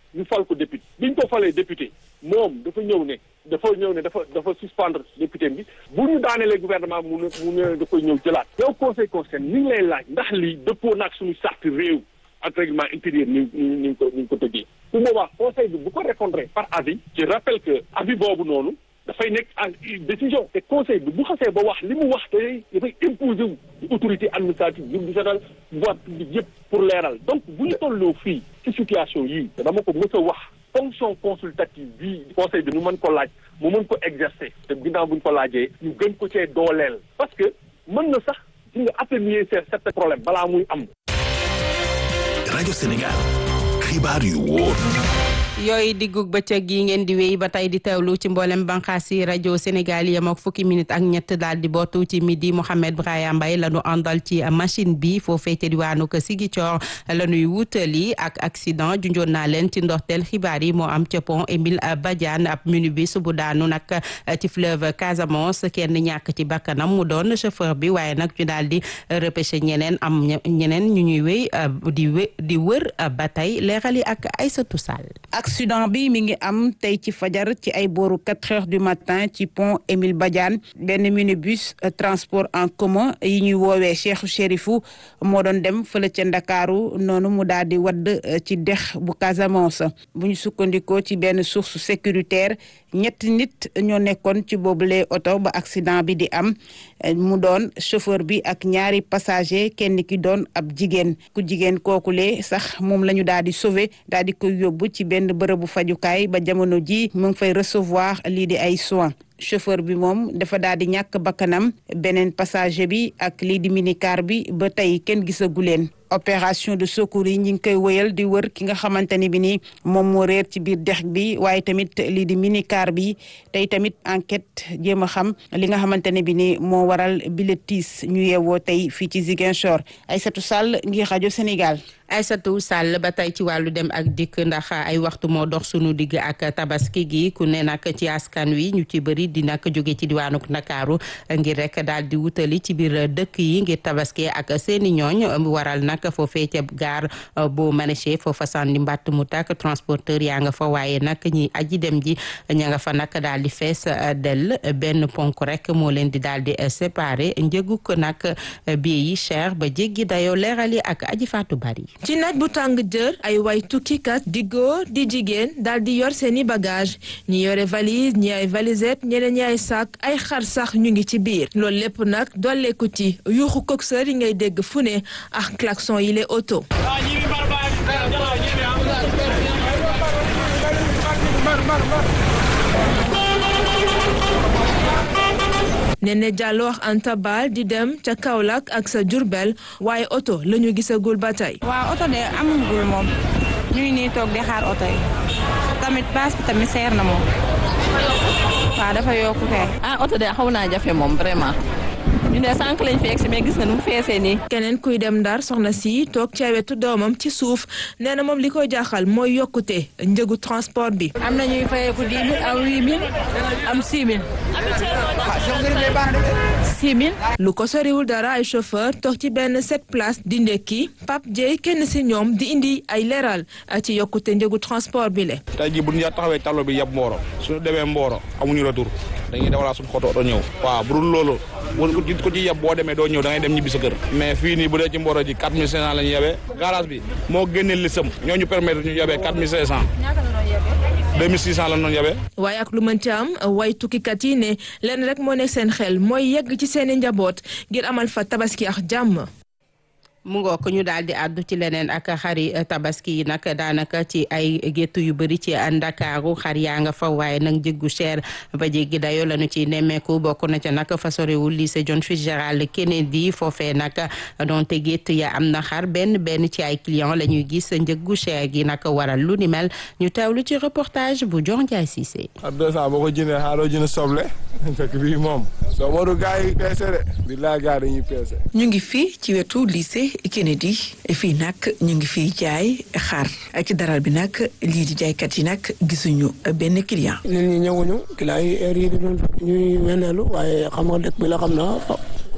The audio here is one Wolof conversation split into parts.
ñu fal ko député biñ ko falee député moom dafa ñëw ne dafa ñëw ne dafa dafa suspendre député bi bu ñu daanelee gouvernement mu ne mu ne da koy ñëw jëlaat yow conseil constitutionnel ni ngi lay laaj ndax lii dëppoo naag suñu charte réew ak règlement intérieur ni ni ni ñu ko ni ñu ko tëggee bu boobaa conseil bi bu ko répondre par avis je rappelle que avis boobu noonu dafay nekk en décision te conseil bi bu xasee ba wax li mu wax te dafay imposer wu autorité administrative judiciaire voie publique yëpp pour leeral donc bu ñu tolloo fii ci situation yii te dama ko mës a wax fonction consultative bii conseil bi ñu mën ko laaj mu mën ko exercer te ginnaaw bu ñu ko laajee ñu gën ko cee dooleel parce que mën na sax ci nga atténuer certains problèmes balaa muy am rajo Sénégal xibaar yu wóor yooyu diggug bëccëg yi ngeen di wéy ba tey di teewlu ci mboolem banqaas yi rajo Sénégal yem ak fukki minute ak ñett daal di bootu ci midi Mouhamed Braya Mbaye la ñu àndal ci machine bi foofee ca diwaanu ko Ziguinchor la ñuy wutali ak accident junjoon naa leen ci ndorteel xibaar yi moo am ca pont Émile Badiane ab minibus bu daanu nag ci fleuve Casamance kenn ñàkk ci bakkanam mu doon chauffeur bi waaye nag ñu daal di repêché ñeneen am ñeneen ñu ñuy wéy di wé di wër ba tey leeral yi ak Aïssatou Sall accident bi mi ngi am tey ci fajar ci ay booru quatre heures du matin ci pont Émile Badiane benn minibus transport en commun yi ñuy woowee Cheikh Chérifou moo doon dem fële ca Ndakaaru noonu mu daal di wadd ci dex bu Casamance bu ñu sukkandikoo ci benn source sécuritaire ñetti nit ñoo nekkoon ci boobule oto ba accident bi di am mu doon chauffeur bi ak ñaari passager kenn ki doon ab jigéen ku jigéen kookule sax moom la ñu daal di sauver daal di koy yóbbu ci benn bërëbu fajukaay ba jamono ji mu ngi fay recevoir lii di ay soins chauffeur bi moom dafa daal di ñàkk bakkanam beneen passager bi ak lii di minicar bi ba tey kenn gisagu leen opération de secours yi ñi ngi koy wëyal di wër ki nga xamante ni bi ni moom moo réer ci biir dex bi waaye tamit lii di minicar bi tey tamit enquête jéem a xam li nga xamante ne bi ni moo waral bile tiis ñu yeewoo tey fii ci Ziguinchor Aïssatou Sall ngir rajo Sénégal Aïssatou Sall ba tey ci wàllu dem ak dikk ndax ay waxtu moo dox sunu digg ak tabaski gi ku ne nag ci askan wi ñu ci bëri di nag jóge ci diwaanu Ndakaaru ngir rek daal di wutali ci biir dëkk yi ngir tabaski ak seeni ñooñ waral nag foofee ca gaar bu maraîcher foofa sànni mbàtt mu tàkk transporteur yaa nga fa waaye nag ñi aji dem ji ña nga fa nag daal di fees dell benn ponk rek moo leen di daal di séparé njëgu ko nag bii yi cher ba jéggi dayoo leeral yi ak aji faatu bari ci naaj bu tàng jër ay way tukkikat di góor di jigéen daal di yor seeni bagage ñi yore valise ñi ay valisette ñeneen ñi ay sac ay xar sax ñu ngi ci biir loolu lépp nag dolleeku ci yuuxu coxeur yi ngay dégg fu ne ak klaxon yi les auto Nene Diallo wax Anta Bal di dem ca Kaolack ak sa Jurbel waaye oto la ñu gisagul ba tey. waaw oto de amagul moom ñu ngi nii toog di xaar oto yi tamit paas bi tamit seer na moom waaw dafa yokku kay. ah oto de xaw naa jafe moom vraiment. ñu ne sànq lañ fi egsi mais gis nga nu mu feesee nii. keneen kuy dem ndar soxna si toog ca wetu doomam ci suuf nee na moom li koy jaaxal mooy yokkute njëgu transport bi. am na ñuy fayeeku dix mille am huit mille am six mille. six mille. lu ko soriwul dara ay chauffeur toog ci benn sept place di ndekki Pape Dieye kenn si ñoom di indi ay leeral ci yokkute njëgu transport bi le. tey jii bu ñu taxawee tallo bi yab Mboro suñu demee Mboro amuñu retour dañuy dawalaa suñu xoto oto ñëw waaw bu dul loolu ko ci yeb boo demee doo ñëw da ngay dem ñibbi sa kër mais fii nii bu dee ci Mboro ji 4500 la ñu yebee garage bi moo génnee lisam ñoo ñu permettre ñu yebee 4500 2600 la ñu yebee waaye ak lu mën ci am way tukkikat yi ne leen rek moo nekk seen xel mooy yegg ci seeni njaboot ngir amal fa tabaski ak jàmm mu ngoo ko ñu daal di àddu ci leneen ak xari tabaski yi nag daanaka ci ay gétt yu bëri ci ndakaaru xar yaa nga fa waaye nag jéggu cher ba jéggi dayo lañu ci nemmeeku bokk na ca nag fa sorewul lycée John Fitzgerald Kennedy foofee nag donte gétt ya am na xar benn benn ci ay client la ñuy gis njëggu cher gi nag waral lu ni mel ñu teewlu ci reportage bu Dior Ndiaye Cissé. xar deux cent boo ko jëndee xaaroo jënd soble fekk bii moom soo moru gars yi peese de billaay gars dañuy peese. ñu ngi fii ci wetu lycée Kennedy fii nag ñu ngi fiy jaay xar ci daral bi nag lii di jaaykat yi nag gisuñu benn client. nit ñi ñëwuñu client yi heure yi di doon ñuy weneelu waaye xam nga dëkk bi la xam na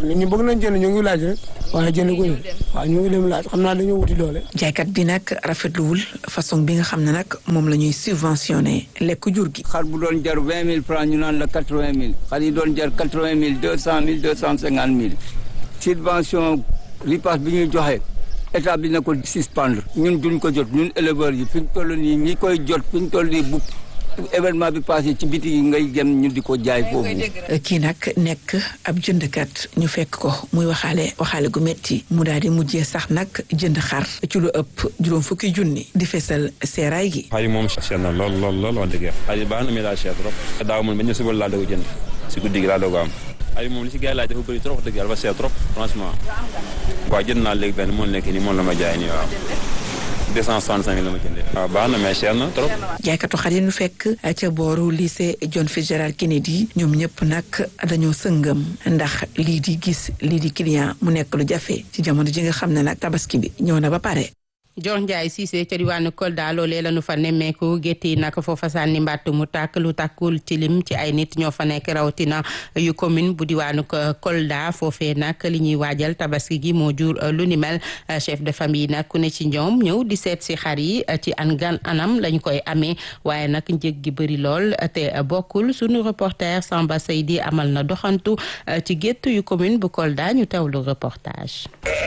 nit ñi bëgg nañ jënd ñu ngi laaj rek waaye jënd ko waaw ñu ngi dem laaj xam naa dañoo wuti doole. jaaykat bi nag rafetluwul façon bi nga xam ne nag moom la ñuy subventionné lekk jur gi. xar bu doon jar vingt mille francs ñu naan la quatre vingt mille xar yi doon jar quatre vingt mille deux cent mille deux cent cinquante mille subvention ripaas bi ñuy joxe état bi na ko suspendre ñun duñ ko jot ñun éleveurs yi fi ñu toll nii ñi koy jot fi ñu toll nii bu événement bi passé ci biti yi ngay gem ñu di ko jaay foofu. kii nag nekk ab jëndkat ñu fekk ko muy waxaale waxaale gu metti mu daal di mujjee sax nag jënd xar ci lu ëpp juróom fukki junni di fesal seeraay gi. xar yi moom cher na lool lool lool wax dëgg xar yi baax na mais daa cher trop. daaw man ba ñu suba laa doog jënd si guddi gi laa doog am. xar yi moom li si gars yi laaj dafa bëri trop wax dëgg yàlla dafa cher trop franchement. waaw jënd naa léegi benn moo nekk nii moom la ma jaay nii waaw. deux cent soixante-cinq mille la ma jëndee. waaw baax na mais cher na trop. jaaykatu xar yi ñu fekk ca booru lycée John Fitzgerald Kennedy ñoom ñëpp nag dañoo sëngëm ndax lii di gis lii di client mu nekk lu jafe ci jamono ji nga xam ne nag tabaski bi ñëw na ba pare. Dior Ndiaye Cissé ca diwaanu Kolda loolee la ñu fa nemmeeku gétt yi nag foofa sànni mbàtt mu tàkk lu tàkkul ci lim ci ay nit ñoo fa nekk rawatina yu commune bu diwaanu Kolda foofee nag li ñuy waajal tabaski gi moo jur lu ni mel chef de famille nag ku ne ci ñoom ñëw di seet si xar yi ci an gan anam lañ koy amee waaye nag njëg gi bëri lool te bokkul sunu reporter Samba Seydi amal na doxantu ci gétt yu commune bu Kolda ñu teewlu reportage.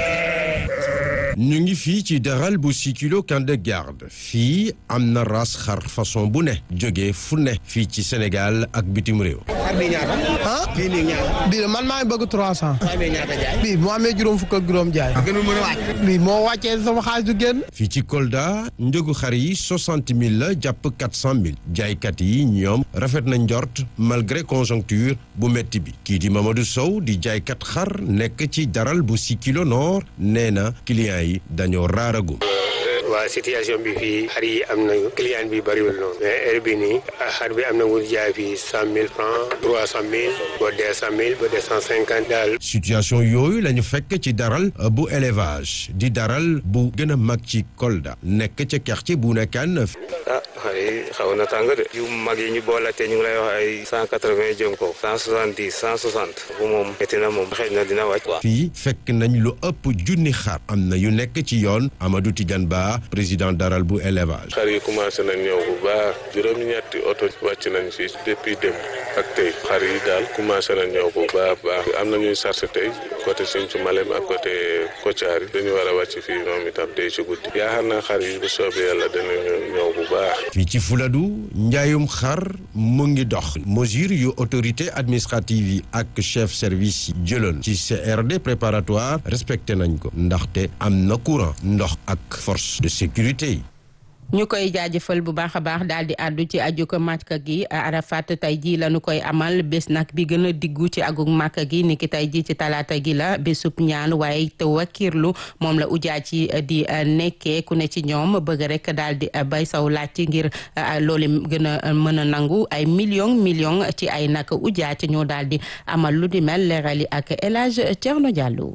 ñu ngi fii ci daral bu six kilo camp de garde fii am na ras xar façon bu ne jógee fu ne fii ci Sénégal ak bitim réew. xar bi ñaata. ah bii nii ñaata. bii man maa ngi bëgg trois cent. maa ngi ñaata jaay. bii bu amee juróom fukk ak juróom jaay. gënul mën a wàcc. bii moo wàccee sama xaalis du génn. fii ci Kolda njëgu xar yi soixante mille la jàpp quatre cent mille jaaykat yi ñoom rafet na njort malgré conjoncture bu métti bi kii di Mamadou Sow di jaaykat xar nekk ci daral bu six kilo nord nee na client yi dañoo raaragum. waa situation bi fii xar yi am na client bi bëriwul noonu mais heure bi nii xar bi am na wut jaay fii cent mille francs trois cent mille ba deux cent mille ba deux cent cinquante daal. situation yooyu la ñu fekk ci daral bu élevage di daral bu gën a mag ci Kolda nekk ca quartier bu nekkaan. ah xar yi xaw na tàng de. yu mag yi ñu boolate ñu ngi lay wax ay cent quatre vingt jëm ko cent soixante dix cent soixante bu moom métti na moom xëy na dina wàcc. fii fekk nañ lu ëpp junni xar am na yu nekk ci yoon Amadou Tidiane Ba président daral bu élevage. xar yi commencé nañ ñëw bu baax juróom-ñetti oto wàcc nañ fii depuis démb ak tey xar yi daal commencé nañ ñëw bu baax baax am na ñuy sarse tey côté Sinthiou Malem ak côté Kotiari dañu war a wàcc fii moom itam tey ci guddi yaakaar naa xar yi bu soobee yàlla danañu ñëw bu baax. fii ci Fuladu njaayum xar mu ngi dox mesure yu autorité administrative yi ak chef service yi jëloon ci CRD préparatoire respecté nañ ko ndaxte am na courant ndox ak force de sécurité yi. ñu koy jaajëfal bu baax a baax daal di àddu ci aju ko màkka gi Arafat tey jii la ñu koy amal bés nag bi gën a diggu ci agug màkka gi niki tey jii ci talaata gi la bésub ñaan waaye te wakiirlu moom la ujaa ci di nekkee ku ne ci ñoom bëgg rek daal di bay saw laaj ngir loolu gën a mën a nangu ay million million ci ay nag ujaa ci ñoo daal di amal lu di mel leerali ak El Hadj Thierno Diallo.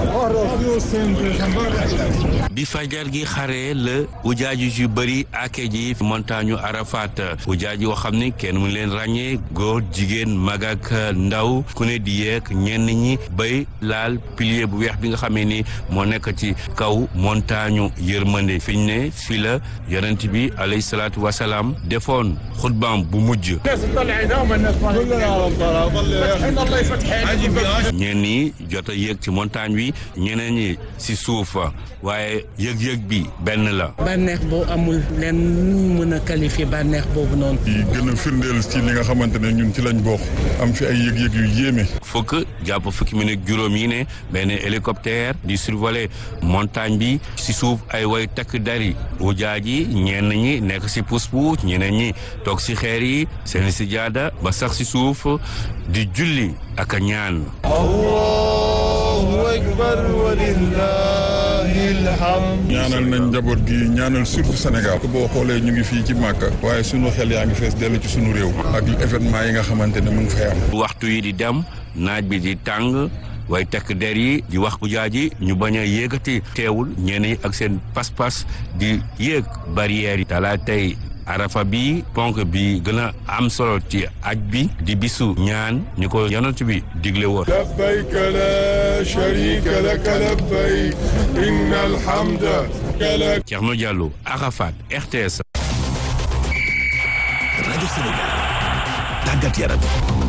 bi fajar gi xare la ujaaju yu bëri ake ji montagne Arafat ujaaj yoo xam ne kenn mu leen ràññee góor jigéen mag ak ndaw ku ne di yeeg ñenn ñi bay laal pilier bu weex bi nga xamee ni moo nekk ci kaw montagne yërmande fi ñu ne fi la yonent bi alayhi salaatu wasalaam defoon xutbaam bu mujj ñenn ñi jot a yéeg ci montagne bi ñeneen ñi si suufa waaye yëg-yëg bi benn la bànneex boo amul leen mën a qualifier bànneex boobu noonu yi gën a firndeel ci li nga xamante ne ñun ci lañ bokk am fi ay yëg-yëg yu yéeme fukk jàpp fukki minute juróom yi ne benn hélicoptère di survoler montagne bi si suuf ay way takk dari ujaaj yi ñenn ñi nekk si pousse-pousse ñeneen ñi toog si xeer yi seen si jaada ba sax si suuf di julli ak a ñaan allahu akbar ñaanal nañ njaboot gi ñaanal surtout Sénégal boo xoolee ñu ngi fii ci Màkka waaye sunu xel yaa ngi fees dellu ci sunu réew ak événement yi nga xamante ne mu ngi fay am waxtu yi di dem naaj bi di tàng way tekk der yi di wax ujaa ji ñu bañ a yéegati teewul ñenn yi ak seen pas-pas di yéeg barrières yi talaa tey arafa bi ponk bi gën a am solo ci aj bi di bisu ñaan ñu ko yonent bi digle woon لبيك لا شريك لك لبيك إن الحمد لك Thierno Diallo Arafat RTS rajo Sénégal tàggat yaram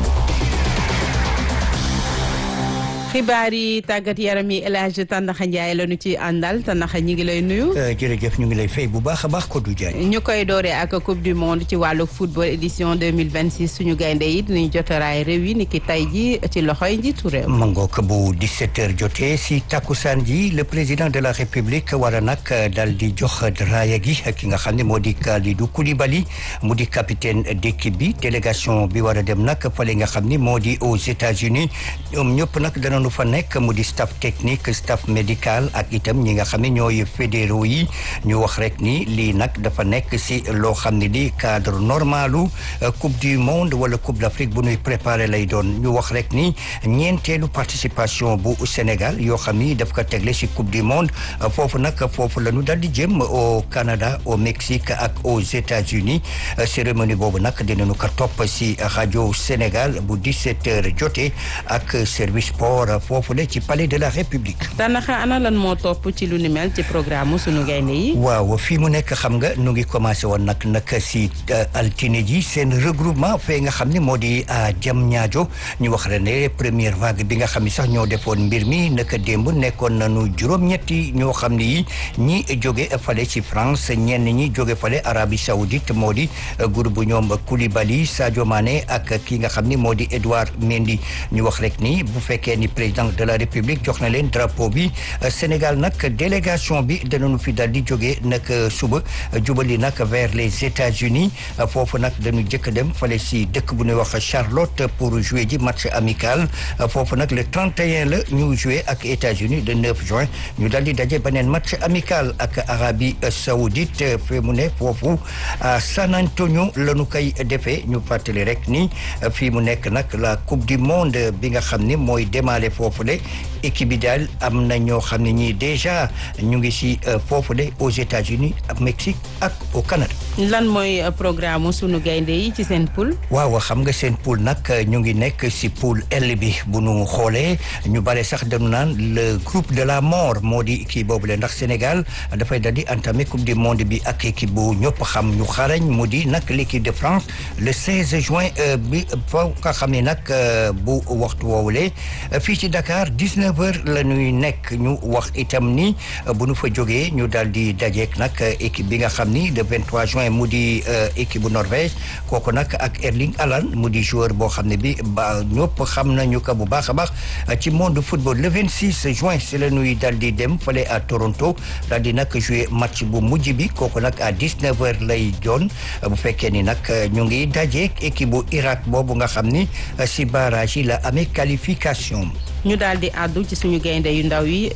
xibaar yi tàggat yaram yi El Hadj Tandaxa Ndiaye la ñu ci àndal Tandaxa ñi ngi lay nuyu. jërëjëf ñu ngi lay fay bu baax a baax Kodou Diagne. ñu koy dooree ak coupe du monde ci wàllu football édition 2026 suñu gaynde yi dinañ jotaraay réew yi ni ki tay ji ci loxoy njiitu réew. mangook bu 17h jotee si takkusaan ji le président de la république war a nag daal di jox raaya gi ki nga xam ne moo di Kalidou Koulibaly mu di capitaine d'équipe bi délégation bi war a dem nag fale nga xam ni moo di aux États-Unis ñoom ñëpp nag danañu fa nekk mu di staff technique staff médical ak itam ñi nga xam ne ñooy fédéraux yi ñu wax rek ni lii nag dafa nekk si loo xam ne di cadre normalu coupe du monde wala coupe d'Afrique bu ñuy préparé lay doon ñu wax rek ni ñeenteelu participation bu Sénégal yoo xam ni daf ko tegle si coupe du monde foofu nag foofu la ñu daal di jëm au Canada au Mexique ak aux États-Unis cérémonie boobu nag dinañu ko topp si rajo Sénégal bu 17h jotee ak service sport foofu la ci palais de la République. Tandaxa ana lan moo topp ci lu ni mel ci programme suñu gaynde yi. waaw fii mu nekk xam nga nu ngi commencé woon nag nag si altine ji seen regroupement fee nga xam ne moo di jam ñaajo ñu wax rek ne première vague bi nga xam ne sax ñoo defoon mbir mi naka démb nekkoon nañu juróom-ñetti ñoo xam ne yi ñi jóge fale ci France ñenn ñi jóge fale Arabie Saoudite moo di groupe bu ñoom Koulibaly Sadio Mané ak ki nga xam ni moo di Edouard Mendy ñu wax rek ni bu fekkee ni président de la République jox na leen drapeau bi Sénégal nag délégation bi danañu fi daal di jógee nag suba jubali nag vers les États-Unis foofu nag dañu jëkk dem fale si dëkk bu ñuy wax Charlotte pour jouer ji match amical foofu nag le 31 la ñu jouer ak États-Unis le 9 juin ñu daal di daje beneen match amical ak Arabie Saoudite fi mu ne foofu à San Antonio la ñu koy defee ñu fàttali rek ni fii mu nekk nag la coupe du monde bi nga xam ni mooy démarrer foofu le équipe bi daal am na ñoo xam ne ñii déjà ñu ngi si foofu le aux États-Unis ak Mexique ak au Canada. lan mooy programme sunu gaynde yi ci seen poule. waaw xam nga seen poule nag ñu ngi nekk si poule L bi bu nu xoolee ñu bare sax dañu naan le groupe de la mort moo di kii boobu le ndax Sénégal dafay daal di entamer coupe du monde bi ak équipe bu ñëpp xam ñu xarañ mu di nag l'équipe de France le 16 juin bi foo nga xam ne nag bu waxtu woowulee fii ci Dakar 19 heures la ñuy nekk ñu wax itam ni bu nu fa jógee ñu daal di dajeek nag équipe bi nga xam ni le 23 juin mu di équipe bu Norvège kooku nag ak Erling Haaland mu di joueur boo xam ne bi ba ñëpp xam nañu ko bu baax a baax ci monde football le 26 juin si la ñuy daal di dem fale à Toronto daal di nag jouer match bu mujj bi kooku nag à 19 heures lay doon bu fekkee ni nag ñu ngi dajeek équipe bu Irak boobu nga xam ni si barrage yi la amee qualification ñu daal di àddu ci suñu gaynde yu ndaw yi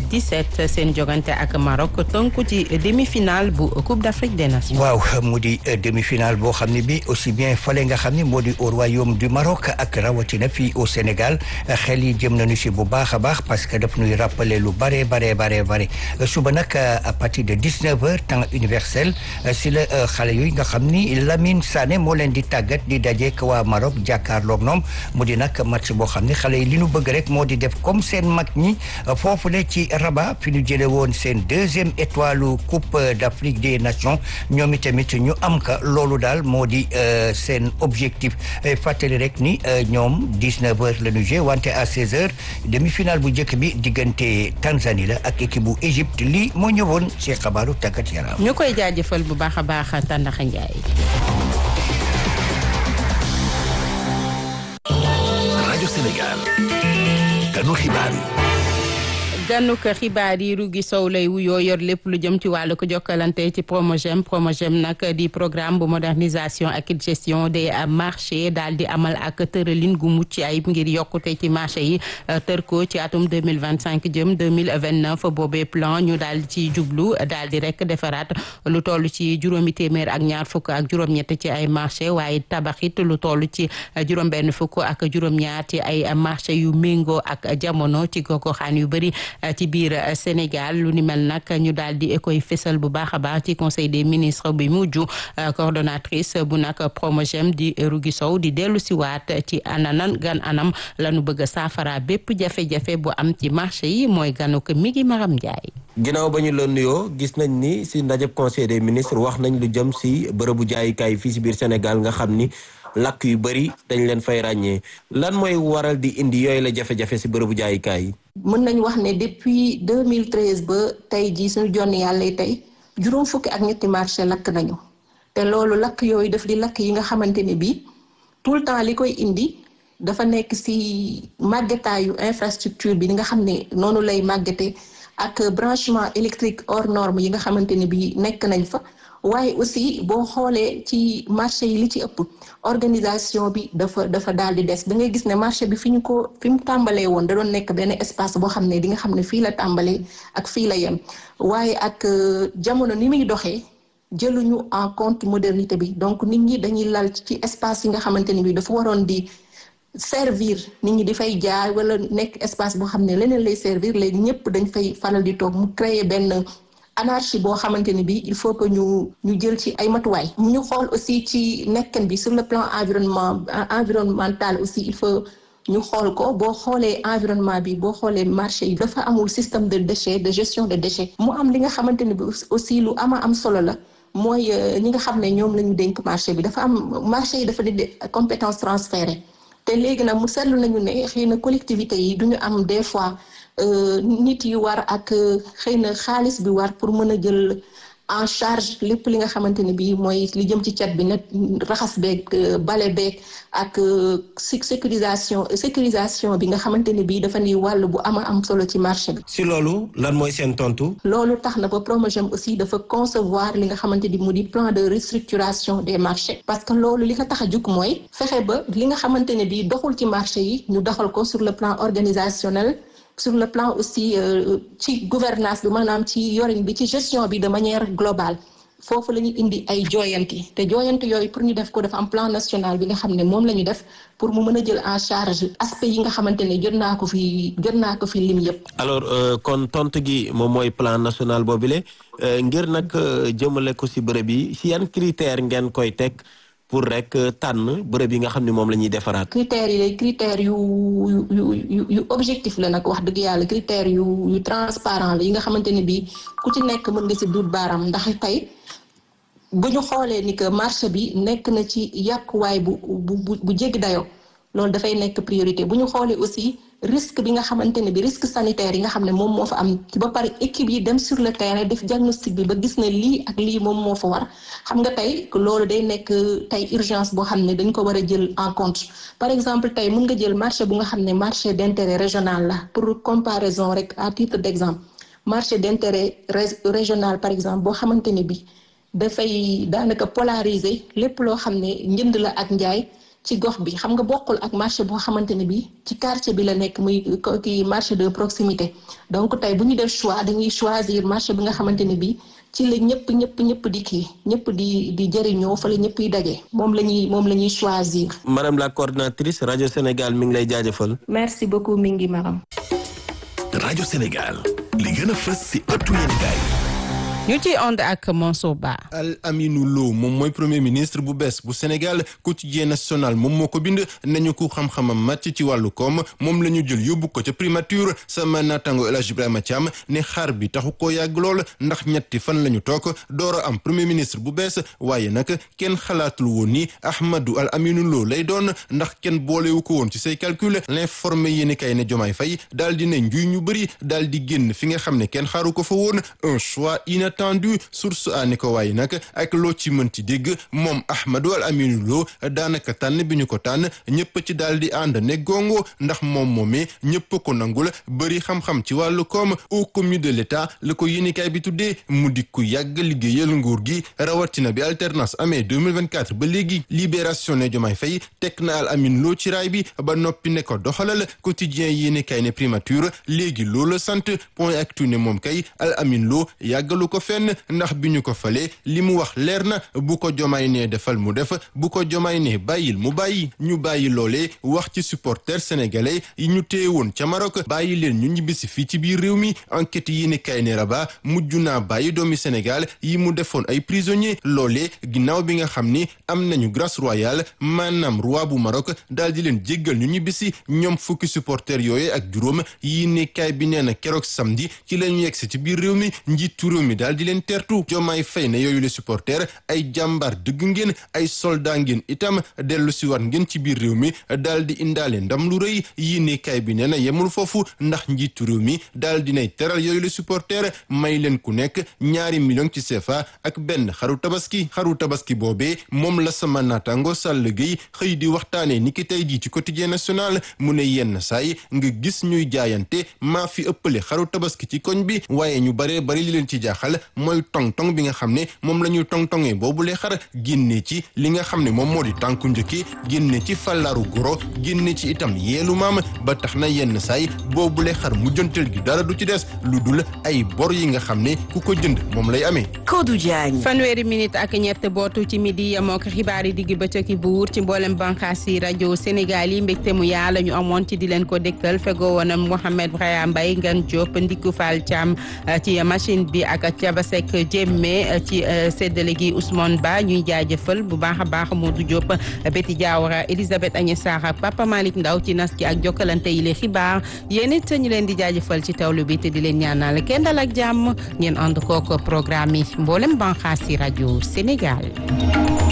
U17 seen jogante ak Maroc tënku ci demi-finale bu Coupe d'Afrique des Nations. waaw mu di demi-finale boo xam ne bi aussi bien fale nga xam ne moo di au royaume du Maroc ak rawatina fii au Sénégal xel yi jëm nañu si bu baax a baax parce que daf ñuy rappeler lu bare bare bare bare suba nag à partir de 19 heures temps universel si la xale yooyu nga xam ni Lamine Sané moo leen di tàggat di dajeek waa Maroc jàkkaarloog ñoom mu di nag match boo xam ne xale yi li ñu bëgg rek moo di def comme seen mag ñi foofu le ci Rabat fi ñu jële woon seen deuxième étoile coupe d'Afrique des nations ñoom itamit ñu am ka loolu daal moo di seen objectif fàttali rek ni ñoom 19 heures la ñu joué wante à 16 heures demi-finale bu njëkk bi diggante Tanzanie la ak équipe bu Égypte lii moo ñëwoon ci xabaaru tàggat yaram. ñu koy jaajëfal bu baax a baax Tandaxa Ndiaye. rajo Sénégal kanu xibaar yi gànnuk xibaar yi Rougui Sow lay wuyoo yor lépp lu jëm ci wàllu ko jokkalante ci Promogem Promogem nag di programme bu modernisation ak gestion des marchés daal di amal ak tëralin gu mucc ayib ngir yokkute ci marché yi tër ko ci atum 2025 jëm 2029 boobee plan ñu daal di ci jublu daal di rek defaraat lu toll ci juróomi téeméer ak ñaar fukk ak juróom-ñett ci ay marché waaye tabaxit lu toll ci juróom-benn fukk ak juróom-ñaar ci ay marché yu méngoo ak jamono ci gogoxaan yu bëri ci biir Sénégal lu ni mel nag ñu daal di koy fésal bu baax a baax ci conseil des ministres bi mujj coordonnatrice bu nag Promogem di Rougui Sow di dellu si waat ci ananan gan anam lañu bëgg a saafara bépp jafe-jafe bu am ci marché yi mooy ganu ko mi ngi Maram Ndiaye. ginnaaw ba ñu la nuyoo gis nañ ni si ndajeb conseil des ministres wax nañ lu jëm si bërëbu jaayukaay fii si biir Sénégal nga xam ni lakk yu bëri dañ leen fay ràññee lan mooy waral di indi yooyu la jafe-jafe si bërëbu jaayukaay yi. mën nañu wax ne depuis 2013 ba tey jii suñu jonn yàlla tey juróom fukki ak ñetti marché lakk nañu te loolu lakk yooyu daf di lakk yi nga xamante ne bii tout le temps li koy indi dafa nekk si màggetaayu infrastructure bi ni nga xam ne noonu lay màggete ak branchement électrique hors norme yi nga xamante ne bii nekk nañ fa waaye aussi boo xoolee ci marché yi li ci ëpp organisation bi dafa dafa daal di des da ngay gis ne marché bi fi ñu ko fi mu tàmbalee woon da doon nekk benn espace boo xam ne di nga xam ne fii la tàmbalee ak fii la yem waaye ak jamono ni muy doxee jëluñu en compte modernité bi donc nit ñi dañuy lal ci espace yi nga xamante ne bi dafa waroon di servir nit ñi di fay jaay wala nekk espace boo xam ne leneen lay servir léegi ñëpp dañ fay faral di toog mu créer benn anarchie boo xamante ne bi il faut que ñu ñu jël ci ay matuwaay ñu xool aussi ci nekkan bi sur le plan environnement environnemental aussi il faut ñu xool ko boo xoolee environnement bi boo xoolee marché yi dafa amul système de déchets de gestion de déchets mu am li nga xamante ne bi aussi lu ama am solo la mooy ñi nga xam ne ñoom la ñu dénk marché bi dafa am marché yi dafa di compétence transférée te léegi nag mu seetlu nañu ne xëy na collectivité yi duñu am des fois nit yu war ak xëy na xaalis bi war pour mën a jël en charge lépp li nga xamante ne bii mooy li jëm ci cat bi nag raxas beeg bale beeg ak sécurisation sécurisation bi nga xamante ne bii dafa ni wàll bu ama am solo ci marché bi. si loolu lan mooy seen tontu. loolu tax na ba Promogem aussi dafa concevoir li nga xamante ni mu di plan de restructuration des marchés. parce que loolu li ko tax a jug mooy fexe ba li nga xamante ne bii doxul ci marché yi ñu doxal ko sur le plan organisationnel. sur le plan aussi ci gouvernance bi maanaam ci yorin bi ci gestion bi de manière globale foofu la ñu indi ay jooyanti te jooyanti yooyu pour ñu def ko dafa am plan national bi nga xam ne moom la ñu def pour mu mën a jël en charge aspect yi nga xamante ne jot naa ko fi jot naa ko fi lim yëpp. alors kon tontu gi moom mooy plan national boobule ngir nag jëmale ko si bërëb yi si yan critère ngeen koy teg. pour rek tànn bërëb yi nga xam ne moom la ñuy defaraat. critères yi critères yu yu yu yu objectif la nag wax dëgg yàlla critères yu yu transparent la yi nga xamante ne bii ku ci nekk mën nga si duut baaram ndax tey bu ñu xoolee ni que marché bi nekk na ci yàquwaay bu bu bu jéggi dayoo loolu dafay nekk priorité bu ñu xoolee aussi risque bi nga xamante ne bi risque sanitaire yi nga xam ne moom moo fa am ba pare équipe yi dem sur le terrain def diagnostic bi ba gis ne lii ak lii moom moo fa war xam nga tey loolu day nekk tey urgence boo xam ne dañ ko war a jël en compte par exemple tey mën nga jël marché bu nga xam ne marché d'intérêt régional la pour comparaison rek à titre d'exemple marché d'intérêt régional par exemple boo xamante ne bi dafay daanaka polariser lépp loo xam ne njënd la ak njaay ci gox bi xam nga bokkul ak marché boo xamante ne bi ci quartier bi la nekk muy kii marché de proximité donc tey bu ñu def choix dañuy choisir marché bi nga xamante ne bi ci la ñëpp ñëpp ñëpp di kii ñëpp di di jëriñoo fa la ñëpp yi daje moom la ñuy moom la ñuy choisir. madame la coordinatrice rajo Sénégal mi ngi lay jaajëfal. merci beaucoup mi ngi maram. rajo Sénégal li gën a fës si ëttu yéenekaay ñu ci ànd ak Mansour Ba. Al Aminou Lo moom mooy premier ministre bu bees bu Sénégal quotidien national moom moo ko bind nañu ko xam-xamam màcc ci wàllu koom moom la ñu jël yóbbu ko ca primature sama naataango El Hadj Ibrahima Thiam ne xaar bi taxu koo yàgg lool ndax ñetti fan la ñu toog door a am premier ministre bu bees waaye nag kenn xalaatul woon ni Ahmadou Al Aminou Lo lay doon ndax kenn boolewu ko woon ci say calcul l'informé yéeni kay ne Jomaay Fay daal di ne njuy ñu bëri daal di génn fi nga xam ne kenn xaaru ko fa woon un choix inattendu source a ni ko waaye nag ak loo ci mënti dégg moom Ahmadou Al Aminou Lo daanaka tànn bi ñu ko tànn ñëpp ci daal di ànd ne gongo ndax moom moomee ñëpp ko nangul bëri xam-xam ci wàllu koom au commis de l'état la ko yéenikaay bi tuddee mu di ku yàgg liggéeyal nguur gi rawatina bi alternance amee 2024 ba léegi libération ne Diomaye Faye teg na Al Aminou Lo ci raay bi ba noppi ne ko doxalal quotidien yéenikaay ne primature léegi loolu sant point actu ne moom kay Al Aminou Lo yàggalu ko fenn ndax bi ñu ko falee li mu wax leer na bu ko jomaay nee defal mu def bu ko jomaay nee bàyyil mu bàyyi ñu bàyyi loolee wax ci supporters sénégalais yi ñu téye woon ca Maroc bàyyi leen ñu ñibbisi fii ci biir réew mi enquête yi ni kay ne Rabat mujj naa bàyyi doomi Sénégal yi mu defoon ay prisonniers loolee ginnaaw bi nga xam ni am nañu grâce royale maanaam roi bu Maroc daal di leen jéggal ñu ñibbisi ñoom fukki supporters yooyu ak juróom yi ni kay bi nee na keroog samedi ci la ñu yegsi ci biir réew mi njiitu réew mi daal di leen tertu jomaay fay na yooyu les supporters ay jàmbaar dëgg ngeen ay soldat ngeen itam dellu si waat ngeen ci biir réew mi daal di indaale ndam lu rëy yi ni kay bi nee na yemul foofu ndax njiitu réew mi daal dinay teral yooyu les supporters may leen ku nekk ñaari million ci CFA ak benn xaru tabaski xaru tabaski boobee moom la sama naataango Sall Gueye xëy di waxtaanee ni ki tey jii ci quotidien national mu ne yenn saay nga gis ñuy jaayante maa fi ëppale xaru tabaski ci koñ bi waaye ñu baree bari li leen ci jaaxal mooy tong-tong bi nga xam ne moom la ñuy tong-tongee boobu lee xar génne ci li nga xam ne moom moo di tànku njëkki génne ci fàllaaru goro génne ci itam yeelu maam ba tax na yenn saay boobu lee xar mujjantel gi dara du ci des lu dul ay bor yi nga xam ne ku ko jënd moom lay amee Kodou Diagne fanweeri minute ak ñett bootu ci midi yemoo ko xibaar yi digg bëccëg buur ci mboolem bànqaas yi rajo Sénégal yi mbégte mu yaa la ñu amoon ci di leen ko dégtal fegoo woon Mouhamed Braya Mbaye Ngan Diop Ndiku Fall Thiam ci machine bi ak Thiabasek Jémme ci séddale gi Ousmane Ba ñuy jaajëfal bu baax a baax Modou Diop Betty Diawara Elisabeth Agnès Sarr ak Papa Malick Ndaw ci nas gi ak jokkalante yi le xibaar yéen it ñu leen di jaajëfal ci tawlu bi te di leen ñaanal kenn dal ak jàmm ngeen ànd kook programme yi mboolem banqaas yi rajo Sénégal